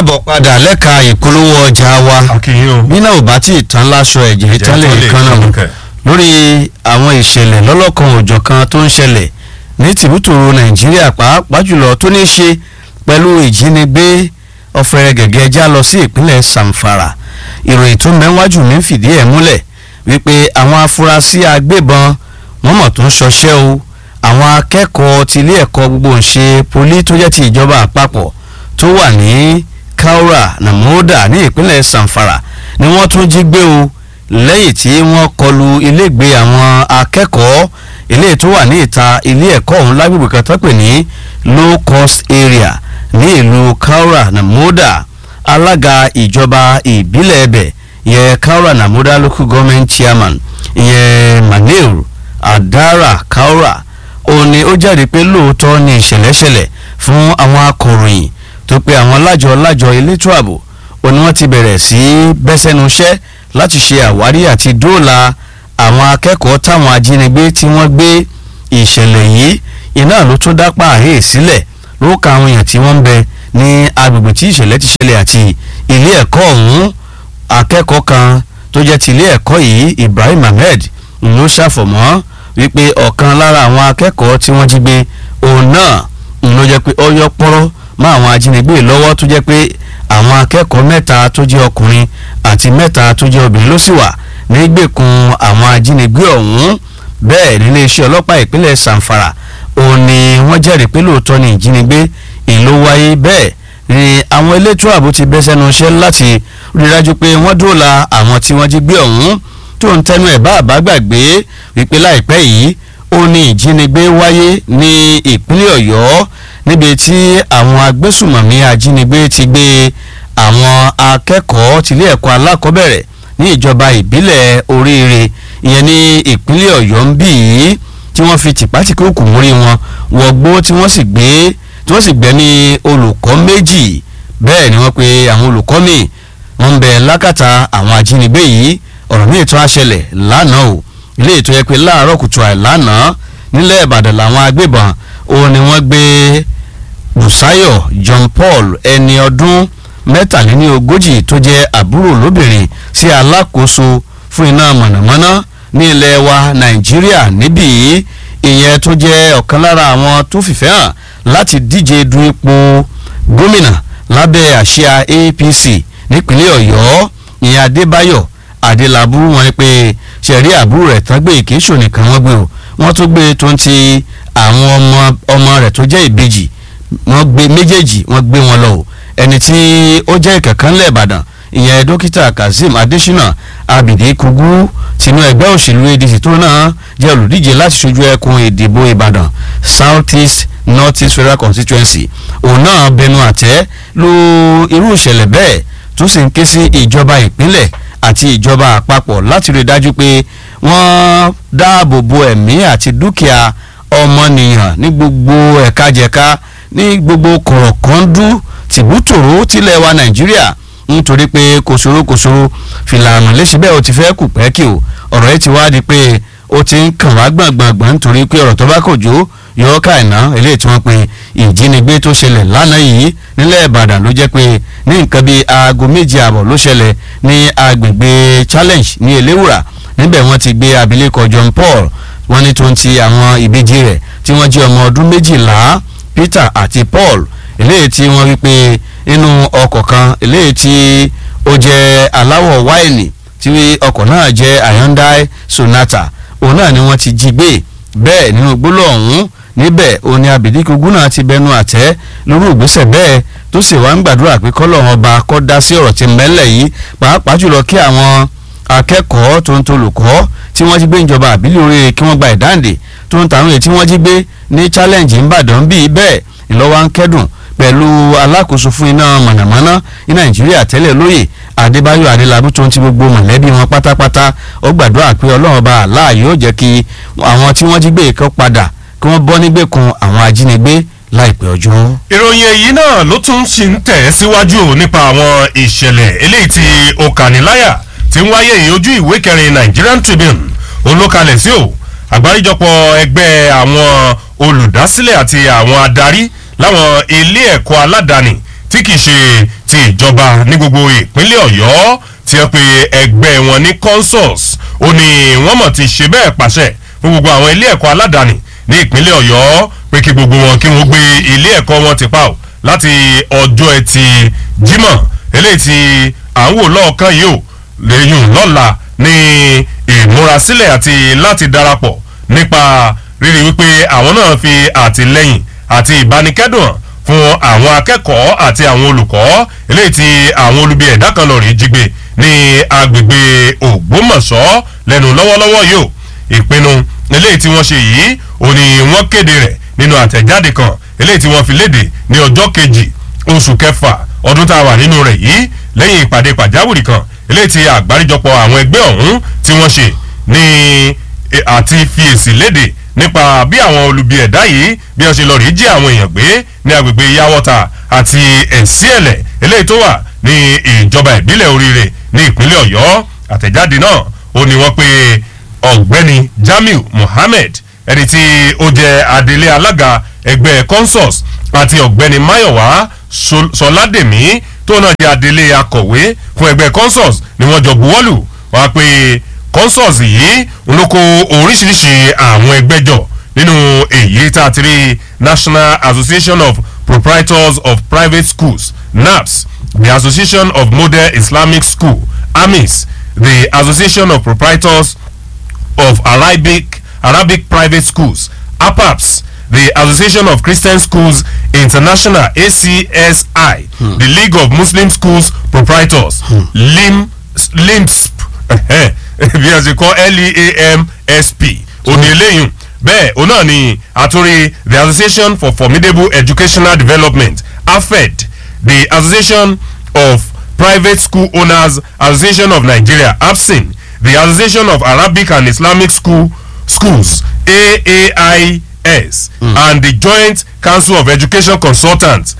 káàbọ̀ padà lẹ́ka ìpolówó ọjà wa akínyìn o. bí náà ò bá tí ì tán láṣọ ẹ̀jẹ̀ tán lè kán náà kẹ̀. lórí àwọn ìṣẹ̀lẹ̀ lọ́lọ́kan òjọ̀kan tó ń ṣẹlẹ̀ ní tìbútòrò nàìjíríà pàápàá jùlọ tó ní í ṣe pẹ̀lú ìjínigbé ọ̀fẹ́rẹ́ gẹ̀gẹ́ já lọ sí ìpínlẹ̀ samfara ìròyìn tó mẹ́wájú mi ń fìdí ẹ̀ múlẹ̀ wípé àwọn afurasí agbébọn wọ́n mọ̀ tó ń ṣọṣẹ́ o àwọn akẹ́kọ̀ọ́ tilé ẹ̀kọ́ gbogbo ń ṣe poli tó jẹ́ ti ìjọba àpapọ̀ tó wà ní kaura namoda ní ìpínlẹ̀ samfara ni wọ́n tún jí gbé o lẹ́yìn tí wọ́n kọlu ilégbé àwọn akẹ́kọ̀ọ́ ilé tó wà ní ìta ilé ẹ̀kọ́ ọ̀hún lágbègbè kan tó pè ní low cost area ní ìlú kaura namoda alága ìjọba ìbílẹ̀ ẹbẹ̀ ìyẹn kaura namoda local government chairman ìyẹn manil adara kaura òun ni ó jáde pé lóòótọ́ ni ìṣẹ̀lẹ̀ ṣẹlẹ̀ fún àwọn akọ̀ròyìn tó pe àwọn lájọ lájọ elétò ààbò ó ní wọ́n ti bẹ̀rẹ̀ sí í bẹ́sẹ̀nu iṣẹ́ láti ṣe àwárí àti dóòlà àwọn akẹ́kọ̀ọ́ táwọn ajínigbé tí wọ́n gbé ìṣẹ̀lẹ̀ yìí iná ló tún dápà àhẹ́ sílẹ̀ ló ka àwọn èèyàn tí wọ́n ń bẹ ní agbègbè tí ìṣẹ̀lẹ̀ ti ṣẹlẹ̀ àti ilé ẹ̀kọ́ ọ̀hún akẹ́kọ̀ọ́ kan tó jẹ́ ti ilé ẹ̀kọ́ yìí Ibrahim Ahmed ló ṣàfọ̀mọ́ wípé ọ̀kan lára àwọn akẹ́kọ̀ọ́ tí wọ́n jí gbé òun náà ló jẹ́ pé ó yọ pọ́rọ́ mọ́ àwọn ajínigbé lọ́wọ́ tó jẹ́ pé àwọn akẹ́kọ̀ọ́ mẹ́ta tó jẹ́ ọkùnrin àti mẹ́ta tó jẹ́ obìnrin ló sì wà nígbèkùn àwọn ajínigbé ọ̀hún bẹ́ẹ̀ nílé iṣẹ́ ọlọ́pàá ìpínlẹ̀ Zamfara òun ni wọ́n jẹ́rìí pé lóòótọ́ ni ìjínigbé ìlú wáyé bẹ́ẹ̀ ni àwọn elétò ààbò ti bẹ́ sẹ́nu iṣẹ́ láti rí dájú pé wọ́n dóòlà àwọn tí wọ́n jí gbé ọ̀hún tó ń tẹnu ẹ̀ bá àbá gbàgbé wípé láìpẹ́ yìí ó ní ìjínigbé wáyé ní ìpínlẹ̀ Ọ̀yọ́ níbi tí àwọn agbésùmọ̀mí ajínigbé ti gbé àwọn akẹ́kọ̀ọ́ tilé ẹ̀kọ́ alákọ̀ọ́bẹ̀rẹ̀ ní ìjọba ìbílẹ̀ oríire ìyẹn ní ìpínlẹ̀ Ọ̀yọ́ ń bì í tí wọ́n fi tìpátìkì òkú mórí wọn wọgbó tí wọ́n sì gbé tí wọ́n sì gbé ní olùkọ́ méjì bẹ́ẹ̀ ni wọ́n pe àwọn olùkọ́ míì wọ́n ń bẹ lákàtà àwọn ajínigbé yìí ọ̀rọ̀ míì tó á ṣẹlẹ̀ lánàá o ilé ètò yẹ pé láàárọ̀ kùtù àìlánàá nílẹ̀ Ìbàdàn làwọn agbébọn òun ni wọ́n gbé Bùsáyọ̀ John Paul ẹni ọdún mẹ́tàléní ogójì tó jẹ́ àbúrò lóbìnrin sí alákòóso fún iná mọ̀nàmọ́ná ní ilẹ̀ wa Nàìjíríà níbí ìyẹn tó jẹ́ ọ̀kan lára àwọn tó fìfẹ́ hàn láti díje du ipò gómìnà lábẹ́ àsíá APC nípínlẹ̀ Ọ̀yọ́ ìyẹn Adébáyọ̀ Adélabú wọn pé ṣẹ̀rí àbúrò rẹ̀ tán gbé ìkéṣò nìkan wọ́n gbé o wọ́n tó gbé tó ń ti àwọn ọmọ ọmọ rẹ̀ tó jẹ́ ìbejì wọ́n gbé méjèèjì wọ́n gbé wọn lọ o ẹni tí ó jẹ́ ìkẹ̀kánlẹ̀ Ìbàdàn ìyẹn dókítà Kazeem Adésínà Abidi Kugu tinú ẹgbẹ́ òṣèlú ADC tó náà jẹ́ olùdíje láti ṣojú ẹkùn ìdìbò Ìbàdàn South East North East Federal Constituency òun náà bẹnu àtẹ́ lu irú ìṣẹ̀lẹ̀ bẹ́ẹ̀ tó sì ń ké sí ìjọba ìpínlẹ̀ àti ìjọba àpapọ̀ láti rí i dájú pé wọ́n dáàbò bo ẹ̀mí àti dúkìá ọmọnìyàn ní gbogbo ẹ̀ka-jẹ̀ka ní gbogbo kọ̀rọ̀kọ́ndú tìbútòrò tilẹ̀ wa nàìjíríà nítorí pé kòsòrò kòsòrò fìlànà léṣe bẹ́ẹ̀ o ti fẹ́ kù pẹ́kì o ọ̀rọ̀ yìí ti wá di pé ó ti ń kàn wá gbọ̀ngbọ̀ngbọ̀n nítorí pé ọ̀rọ̀ tó bá kò jó yọ ká ìná eléyìí tí wọ́n pe ìjínigbé tó ṣẹlẹ̀ lánàá yìí nílẹ̀ ìbàdàn ló jẹ́ pé ní nǹkan bíi aago méje àbọ̀ ló ṣẹlẹ̀ ní agbègbè challenge ní eléwùrà níbẹ̀ wọ́n ti gbé abilékọ John Paul wọ́n ní tó ń ti àwọn ìbejì rẹ̀ tí wọ́n jẹ́ ọmọ ọdún méjìlá Peter àti Paul eléyìí tí wọ́n wí pé inú ọkọ̀ kan eléyìí tí ó jẹ́ aláwọ̀ wáìnì tí ọkọ̀ náà jẹ́ Hyundai Sonata òun náà ni wọ́n ti jí gbé bẹ́ẹ̀ nínú gbólóhùn ọ̀hún níbẹ̀ òun ni Abidikugu náà ti bẹnu àtẹ́ lórí ìgbésẹ̀ bẹ́ẹ̀ tó sì wá ń gbàdúrà pé kọ́lọ́run ọba kọ́ dá sí ọ̀rọ̀ tí mẹ́lẹ̀ yìí pàápàá jùlọ kí àwọn akẹ́kọ̀ọ́ tó ń tolùkọ́ tí wọ́n jí gbé ìjọba àbílẹ̀ orí kí wọ́n gba ìdáǹdè tó ń tàwọn èyí tí wọ́n jí gbé ní challenge ńbàdàn bíi bẹ́ẹ̀ ìlọ́wọ́ ń kẹ́dùn pẹ̀lú alákòóso fún iná mọ̀nàmọ́ná ní nàìjíríà tẹ́lẹ̀ lóyè adébáyọ̀ adélábù tó ń ti gbogbo mọ̀lẹ́bí wọn pátápátá ó gbàdúrà pé ọlọ́run ọba àlá yóò jẹ́ kí àwọn tí wọ́n jí gbé ìkọ́ padà kí wọ́n bọ́ nígbèkùn àwọn ajínigbé láìpẹ́ ọjọ́. ìròyìn èyí náà ló tún ṣì ń tẹ̀ síwájú nípa àwọn ìṣẹ̀lẹ̀ eléyìí tí ó kàníláyà tí ń wáyé ìyójú ìwé kẹrin Nigerian Tribune olókalẹ̀ sí o àgbáríjọpọ̀ ẹgbẹ́ àwọn olùdásílẹ̀ àti àwọn adarí láwọn ilé ẹ̀kọ́ aládàáni tí kì í ṣe ti ìjọba ní gbogbo ìpínlẹ̀ ọ̀yọ́ tí wọ́n pe ẹgbẹ́ wọn ní consus ó ní wọ́n mọ̀ ti ṣe bẹ́ẹ̀ pàṣẹ fún gbogbo àwọn ilé ẹ̀kọ́ aládàáni ní ìpínlẹ̀ ọ̀yọ́ pé kí gbogbo wọn kí wọ́n gbé ilé ẹ̀kọ́ wọn ti pa ò láti ọjọ́ ẹtì jímọ̀ eléyìí tí à ń wò lọ́ọ̀kan yìí ò lẹ́yìn lọ́la ní ìmúrasílẹ̀ àti láti darapọ̀ nípa rírí wípé àwọn náà fi àtìlẹ́yìn àti ìbánikẹ́dùn hàn fún àwọn akẹ́kọ̀ọ́ àti àwọn olùkọ́ eléyìí tí àwọn olubi ẹ̀dá kan lọ rí jígbe ní agbègbè ògbómọ̀ṣọ́ lẹ́nu lọ́wọ́lọ́wọ́ yìí ò ìpinnu eléyìí tí wọ́n ṣe yìí ò ní wọ́n kéde rẹ̀ nínú àtẹ̀jáde kan eléyìí tí wọ́n fi léde ní ọjọ́ kejì oṣù kẹfà ọdún tá a wà nínú rẹ̀ yìí lẹ́yìn ìpàdé pàjáwìrì kan eléyìí tí àgbáríjọpọ̀ àwọn ẹgbẹ́ ọ̀hún tí wọ́n ṣe ní àti fi èsì léde nípa bí àwọn olubi ẹ̀dá yìí bí wọ́n ṣe lọ rí jí àwọn èèyàn gbé ní agbègbè yawọ́ta àti ẹ̀síẹ̀lẹ̀ eléyìí tó wà ní ìjọba ìbílẹ̀ oríire ní ìpínlẹ̀ ọ̀yọ́ àtẹ̀jáde náà ó ní wọ́n pé ọ̀gbẹ́ni jamiu mohammed ẹni tí ó jẹ́ adelé alága ẹgbẹ́ consus àti ọ̀gbẹ́ni mayowa sọládèmí tó náà jẹ́ adelé akọ̀wé fún ẹgbẹ́ consus ni wọ́n jọ buwọ́lù wọ́n á pé consus yìí ń ló kó oríṣiríṣi àwọn ẹgbẹ́ jọ nínú èyí tá a ti rí national association of proprietors of private schools naps the association of model islamic school amis the association of proprietors of arabic arabic private schools apaps the association of christian schools international acsi hmm. the league of muslim schools proprietors hmm. lim limsp bí a ṣe kọ́ leamsp òní eléyìí bẹ́ẹ̀ òun náà ni àtúrí the association for formidable educational development afed the association of private school owners association of nigeria apsin the association of arabic and islamic school schools aais mm. and the joint council of education consultants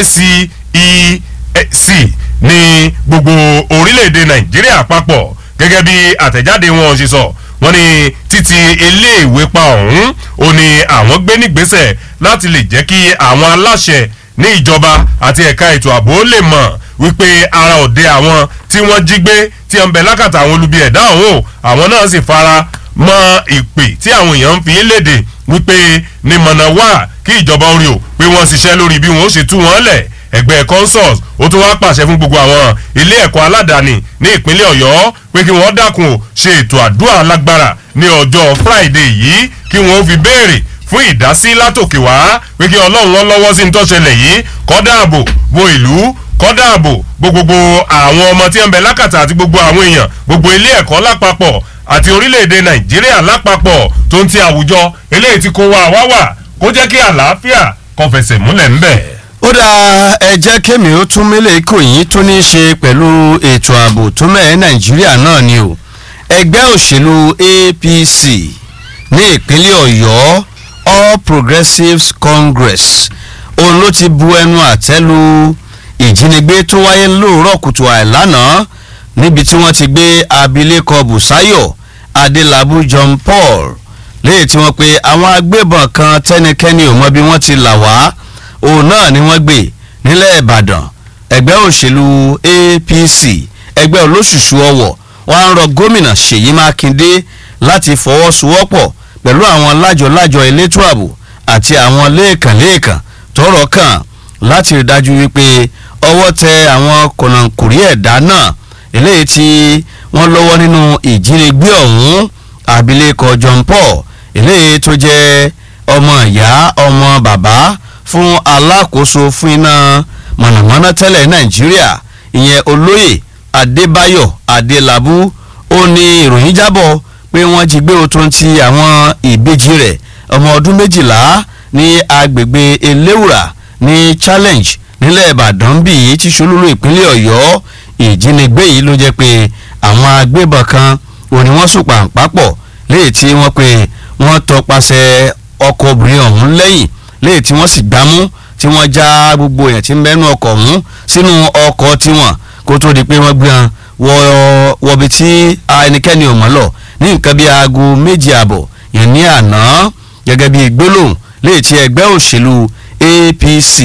jcec ní gbogbo orílẹ̀-èdè nàìjíríà papọ̀ gẹ́gẹ́ bí àtẹ̀jáde wọn ṣe sọ wọ́n ní títí iléèwé pa ọ̀hún ó ní àwọn gbé nígbésẹ̀ láti lè jẹ́ kí àwọn aláṣẹ ní ìjọba àti ẹ̀ka ètò ààbò lè mọ̀ wípé ara òde àwọn tí wọ́n jí gbé tí wọ́n bẹ lákàtà àwọn olubi ẹ̀dá ọ̀hún àwọn náà sì fara mọ ìpè tí àwọn èèyàn ń fi léde wípé ní mọ̀nà wà kí ìjọba orí o pé wọ́n ṣiṣẹ́ lórí bí wọ́n ó ṣe tú wọ́n lẹ̀ ẹgbẹ́ consuls ó tún wá pàṣẹ fún gbogbo àwọn ilé ẹ̀kọ́ aládàáni ní ìpínlẹ̀ ọ̀yọ́ pé kí wọ́n dákun ò ṣe ètò àdúrà alágbára ní ọjọ́ friday yìí kí wọ́n fi béèrè fún ìdásí látòkè wá pé kí ọlọ́run wọn lọ́wọ́ sí ní tọ́ṣẹlẹ̀ yìí kọ́ dáàbò bo ìlú kọ́ dáàbò bo gbogbo àwọn ọmọ tí ń bẹ lákàtà àti gbogbo àwọn èèyàn gbogbo ilé ẹ̀kọ́ lápapọ̀ àti orílẹ̀-èdè nàìjíríà lápapọ̀ tó ń ti àwùjọ eléyìí tí kò wá wá wà kó jẹ́ kí àlàáfíà kó fẹsẹ̀ múlẹ̀ ńbẹ̀. ó dáa ẹ jẹ́ kémi ó tún mílẹ̀ kò yín tó ní í ṣe pẹ̀lú ètò ààbò tó mẹ́ẹ̀ nàìjíríà náà ni o ẹgbẹ́ òṣèlú apc ní ìpínlẹ̀ ọ̀yọ́ all progressives congress òun ló ti bu ẹnu àtẹ́ lu ìjínigbé tó wáyé lóòrọ̀ kùtù àìlánàá níbi tí wọ́n ti gbé abilékọ busayo adélábù john paul léyìí tí wọ́n pe àwọn agbébọn kan tẹ́nikẹ́ni ò mọ bí wọ́n ti là wá òun náà ni wọ́n gbé nílẹ̀ ìbàdàn ẹgbẹ́ òṣèlú apc ẹgbẹ́ olóṣùṣù ọwọ̀ wọ́n á ń rọ gómìnà ṣèyí mákindé láti fọwọ́sowọ́pọ̀ pẹ̀lú àwọn lájọ-lájọ elétò ààbò àti àwọn lẹ́ẹ̀kan-lẹ́ẹ̀kan tọrọ kàn láti rí dájú wípé ọwọ́ tẹ àwọn kọ̀nàkùrí ẹ̀dá náà eléyìí tí wọ́n lọ́wọ́ nínú ìjínigbé ọ̀hún abilékọ john paul eléyìí tó jẹ́ ọmọ ìyá ọmọ bàbá fún alákòóso fún iná mọ̀nàmọ́ná tẹ́lẹ̀ nàìjíríà ìyẹn olóyè adébáyọ̀ adélábù ó ní ìròyìn jábọ̀ pé wọ́n jí gbé otun ti àwọn ìbejì rẹ̀ ọmọ ọdún méjìlá ní agbègbè eléwùrà ní challenge nílẹ̀ ìbàdàn bí yìí ti ṣolúlú ìpínlẹ̀ ọ̀yọ́ ìjínigbé yìí ló jẹ́ pé àwọn agbébọn kan òní wọ́n sùn pàǹpápọ̀ léyìí tí wọ́n pe wọ́n tọpasẹ̀ ọkọ̀ obìnrin ọ̀hún lẹ́yìn léyìí tí wọ́n sì gbámú tí wọ́n já gbogbo èèyàn tí ń bẹ́nu ọkọ̀ ọ̀hún sínú ọkọ̀ tiwọn kó tó di pé wọ́n gbé wọn wọ wọbi tí ẹnikẹ́ni ò mọ̀ lọ ní nǹkan bíi aago méjì àbọ̀ yẹn ní àná gẹ́gẹ́ bíi gbólóhùn léyìí tí ẹgbẹ́ òṣèlú apc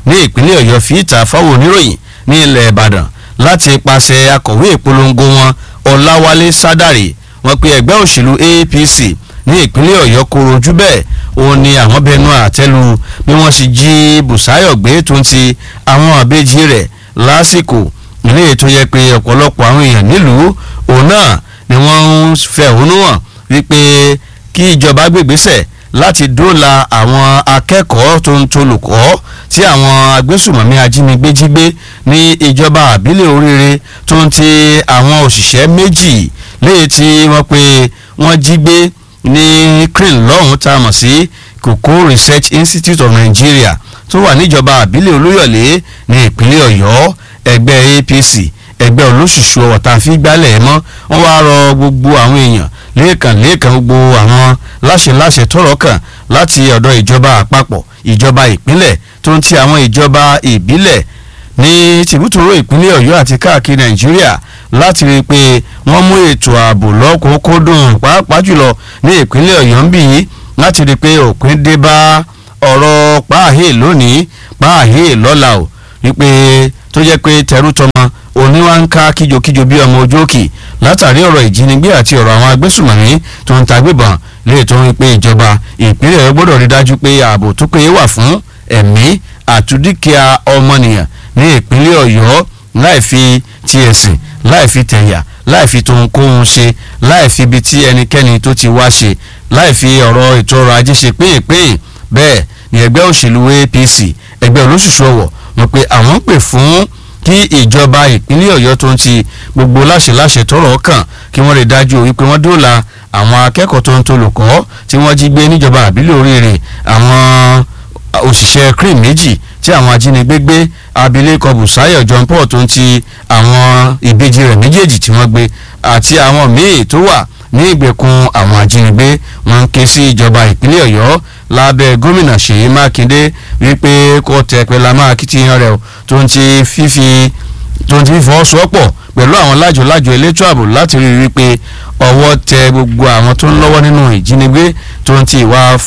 ní ìpínlẹ̀ ọ̀yọ́ fi ìta fáwọn oníròyìn ní ilẹ̀ ìbàdàn láti pàṣẹ akọ̀wé ìpolongo wọn ọláwálé sádàrì wọ́n pe ẹgbẹ́ òṣèlú apc ní ìpínlẹ̀ ọ̀yọ́ koro ojú bẹ́ẹ̀ òun ni àwọn bẹnu àtẹ́lu bí wọ́n ṣe jí bùsáyọ̀ gbé tó ń ti àwọn àbẹ́jì rẹ̀ lásìkò ilé ètò yẹ pé ọ̀pọ̀lọpọ̀ àwọn èèyàn nílùú òun náà ni wọ́n ń fẹ̀hónú hàn wípé kí ìjọba gbègbésẹ̀ láti dóòlà àwọn akẹ́kọ̀ọ́ tó ń tolùkọ́ tí àwọn agbésùmọ̀mí ajínigbé jí gbé ní ìjọba àbílẹ̀ oríire tó ń ti àwọn òṣìṣẹ́ méjì léyìí tí wọ́n pe wọ́n jí gbé ní crane lọ́hùn tá a mọ̀ sí Koko Research Institute of Nigeria tó wà níjọba àbílẹ̀ olúyọ̀lé ní ìpínlẹ̀ ọ̀yọ́ ẹgbẹ́ APC ẹgbẹ́ olóṣùṣù ọ̀tá fi gbálẹ̀ mọ́ wọ́n wá rọ gbogbo àwọn èèyàn lẹ́ẹ̀kan lẹ́ẹ̀kan gbogbo àwọn láṣẹ-láṣẹ tọ́rọ̀ kàn láti ọ̀dọ̀ ìjọba àpapọ̀ ìjọba ìpínlẹ̀ tó ń ti àwọn ìjọba ìbílẹ̀ ní tìbútòrò ìpínlẹ̀ ọ̀yọ́ àti káàkiri nàìjíríà láti rí i pé wọ́n mú ètò ààbò lọ́kùnkúndùn pàápàá jùlọ ní ìpínlẹ̀ ọ̀yọ́ ń bì í láti rí i pé òpin dé bá ọ̀rọ̀ páàhé lónìí páàhé lọ́la o wípé tó jẹ́ pé tẹrú tọmọ òní wá ń ká kíjokíjo bí ọmọ ojú òkè látàrí ọ̀rọ̀ ìjínigbé àti ọ̀rọ̀ àwọn agbésùmọ̀mí tó ń ta gbébọn lè tó ń pe ìjọba ìpínlẹ̀ rẹ̀ gbọ́dọ̀ rí dájú pé ààbò tó péye wà fún ẹ̀mí àtúndíkìá ọmọnìyàn ní ìpínlẹ̀ ọ̀yọ́ láì fi ti ẹ̀sìn láì fi tẹ̀yà láì fi tohunkóhun ṣe láì fi ibi tí ẹnikẹ́ni tó ti wá ṣe láì fi ọ̀rọ̀ ètò ọrọ̀ ajé ṣe péèpéè bẹ́ẹ̀ ni ẹgbẹ́ òṣèlú APC ẹgbẹ́ olóṣùṣù ọ̀wọ̀ wọ́n pe àwọn pè fún kí ìjọba ìpínlẹ̀ ọ̀yọ́ tó ń ti gbogbo láṣẹ-láṣẹ tọrọ kàn kí wọ́n lè dájú wípé wọ́n dóòlà àwọn akẹ́kọ̀ọ́ tó ń tolùkọ́ tí wọ́n jí gbé níjọba àbílẹ̀ oríire àwọn òṣìṣẹ́ cream méjì tí àwọn ajínigbé gbé abilékọ Bùsáyọ̀ John Paul tó ń ti àwọn ìbejì rẹ̀ méjèèjì tí wọ́n gbé àti àwọn míì tó wà ní ìgbèkùn àwọn ajínigbé wọ́n ń ké sí ìjọba ìpínlẹ̀ ọ̀yọ́ lábẹ́ gómìnà ṣèyí mákindé wípé kó tẹ pẹ̀lú àmọ́ akitiyan rẹ̀ tó ń ti fífi tó ń ti fọwọ́sowọ́pọ̀ pẹ̀lú àwọn lájọ-lájọ elétò ààbò láti rí i wípé ọwọ́ tẹ gbogbo àwọn tó ń lọ́wọ́ nínú ìjínigbé tó ń ti ìwà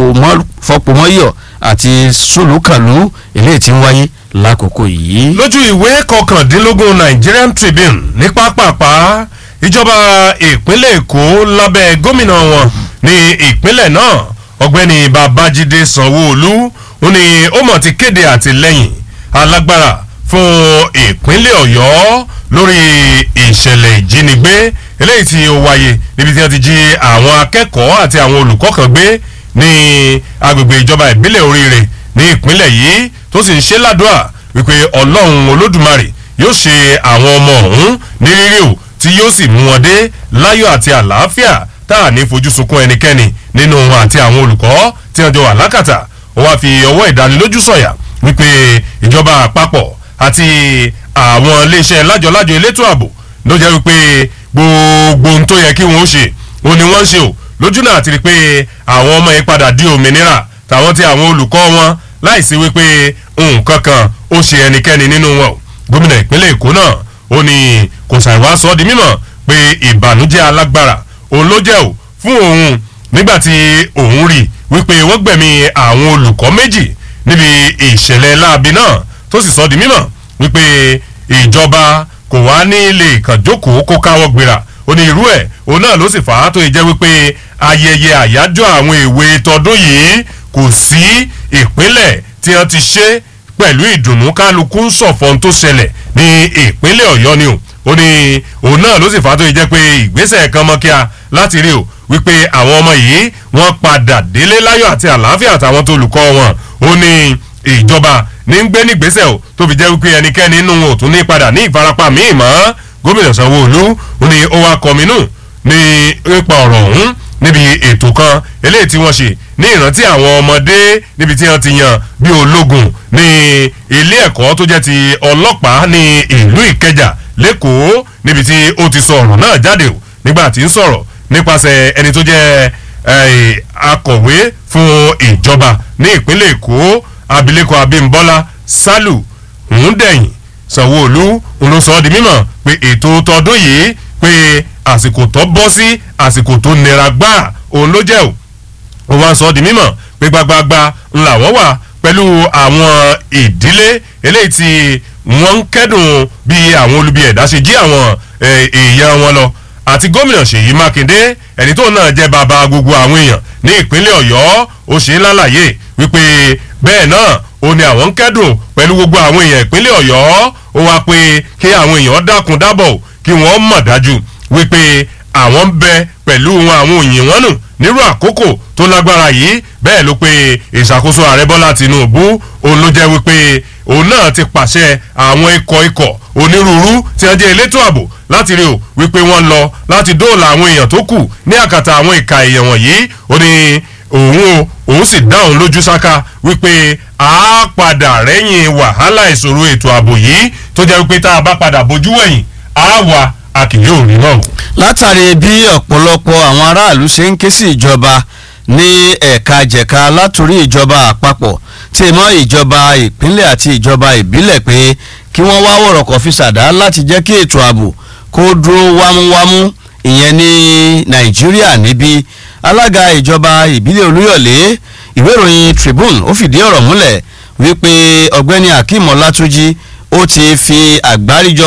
fọpomọ́yọ̀ àti sólùkàlù eléyìí tí ń wáyé lákòókò yìí. lójú ìwé kọkàndínlógún Nigerian Tribune ní pápápá ìjọba ìpínlẹ̀ èkó lábẹ́ gómìnà wọn ní ìpínlẹ̀ náà ọ̀gbẹ́ni babájídé sanwó-olú ó ní ó mọ̀ ti kéde àtìlẹ́yìn alágbára fún ìpínlẹ̀ ọ̀yọ́ lórí ìṣẹ̀lẹ̀ ìjínigbé eléyìí tí ó wáyé níbi tí wọ́n ti jí àwọn akẹ́kọ̀ọ́ àti àwọn olùkọ́ kan gbé ní agbègbè ìjọba ìbílẹ̀ oríire ní ìpínlẹ̀ yìí tó sì ń ṣe ládùúà wípé ọlọ́run olódùmarè yóò ṣe àwọn ọmọ ọ̀hún ní rírì o tí yóò sì mú wọn dé láyọ̀ àti àlàáfíà tá à ní fojú sunkún ẹnikẹ́ni nínú wọn àti àwọn olùkọ́ tí wọ́n jọ wà lákàtà ó wáá fi ọwọ́ ìdánilójú sọ̀yà wípé ìjọba àpapọ̀ àti àwọn iléeṣẹ́ lájọlájọ elétò ààbò ló jẹ́ wípé gbogbo ohun tó yẹ kí wọ́n ṣe òun ni wọ́n ń ṣe o lójú náà ti rí pé àwọn ọmọ yìí padà di òmìnira tàwọn tí àwọn olùkọ́ wọn láìsí wípé nǹkan kan ó ṣe ẹnikẹ́ni nínú wọn o gómìnà ìpínlẹ̀ èkó náà ó ní kò ṣàìwá sọ ọ́ di mímọ̀ pé ìbànújẹ́ alágbára òun ló jẹ́ o fún òun nígbà tí òun rí wípé wọ́n gbẹ̀mí àwọn olùkọ́ méjì níbi ìṣẹ̀lẹ̀ láabi náà tó sì sọ di mímọ̀ wípé ìjọba kò wá ní lè kàn jókòó kó káwọ́ gbéra ó ní irú ẹ̀ òun náà ló sì fà á tó yẹ jẹ́ wípé ayẹyẹ àyájọ́ àwọn èwe tọdún yìí kò sí ìpínlẹ̀ tí wọ́n ti ṣe pẹ̀lú ìdùnnú kálukú ń sọ̀fọ́n tó ṣẹlẹ̀ ní ìpínlẹ̀ ọ̀yọ́ ni o ó ní òun náà ló sì fà á tó yẹ jẹ́ pé ìgbésẹ̀ kan mọ́ kíá láti rí o wípé àwọn ọmọ yìí wọ́n padà délé láyọ̀ àti àlàáfíà àtàwọn tó olùkọ́ wọn ó ní ìjọba ní ń gbé nígbésẹ̀ o tó fi jẹ́ wípé ẹnikẹ́ni nínú wọn ò tún ní padà ní ìfarapa míì mọ́ gómìnà sanwó-olú ó ní ó wá kọminú ní nípa ọ̀rọ̀ ọ̀hún níbi ètò kan eléyìí tí wọ́n ṣe ní ìrántí àwọn ọmọdé níbi tí wọ́n ti yan bí ológun ní ilé ẹ̀kọ́ tó jẹ́ ti ọlọ́pàá ní ìlú ìkẹjà lẹ́kọ̀ọ́ níbi tí ó ti sọ ọ̀rọ̀ náà jáde o nígbà tí ń sọ̀rọ̀ nípasẹ̀ ẹni tó jẹ́ akọ̀wé fún ìjọba ní ìpínlẹ̀ èkó abilékọ abímbọ́lá sálù ńdẹ̀yìn sanwó-olú ló sọ ọ́ di mímọ̀ pé ètò tọdún yìí pé àsìkò tó bọ́ sí àsìkò tó nira gbáà òun ló jẹ́ o ó wá sọ ọ́ di mímọ̀ pé gbagbagba ńlá wọ́n wà pẹ̀lú àwọn ìdílé eléyìí tí wọ́n ń kẹ́dùn bí àwọn olubi ẹ̀dá ṣe jí àwọn èèyàn wọn lọ àti gómìnà ṣèyí mákindé ẹni tó náà jẹ́ bàbá gbogbo àwọn èèyàn ní ìpínlẹ̀ ọ̀yọ́ ó ṣe ń lálàyé wípé bẹ́ẹ̀ náà ó ní àwọn ń kẹ́dùn pẹ̀lú gbogbo àwọn èèyàn ìpínlẹ̀ ọ̀yọ́ ó wá pé kí àwọn èèyàn dákun dábọ̀ kí wọ́n mọ̀ dájú wípé àwọn ń bẹ pẹ̀lú wọn àwọn òyìn wọn nù nírú àkókò tó lágbára yìí bẹ́ẹ̀ ló pé ìṣàkóso ààrẹ bọ́lá tinubu òun ló jẹ́ wípé òun náà ti pàṣẹ àwọn ikọ̀ ikọ̀ onírúurú tí wọ́n jẹ́ elétò ààbò láti rí o wípé wọ́n lọ láti dóòlà àwọn èèyàn tó kù ní àkàtà àwọn ìka èèyàn wọ̀nyí ó ní òun o òun sì dá òun lójú sáká wípé a padà rẹ́yìn wàhálà ìṣòro ètò ààbò yìí tó jẹ́ wípé tá a bá padà bójú wẹ̀yìn á wà a kì yóò rí náà. látàrí bí ọ̀pọ̀lọpọ̀ àwọn aráàlú ṣe ń ké sí ìjọba ní ẹ̀ka jẹ̀ka látòrí ìjọba àpapọ̀ tí mọ́ ìjọba ìpínlẹ̀ àti ìjọba ìbílẹ̀ pé kí wọ́n wá wọ̀rọ̀kọ̀ fi ṣàdá láti jẹ́ kí ètò ààbò kó dúró wámúwámú ìyẹn ní nàìjíríà níbí alága ìjọba ìbílẹ̀ olúyọ̀lé ìwé ìròyìn tribune ó fìdí ọ̀rọ̀ múlẹ̀ wípé ọ̀gbẹ́ni akeem ọlátúnjì ó ti fi àgbáríjọ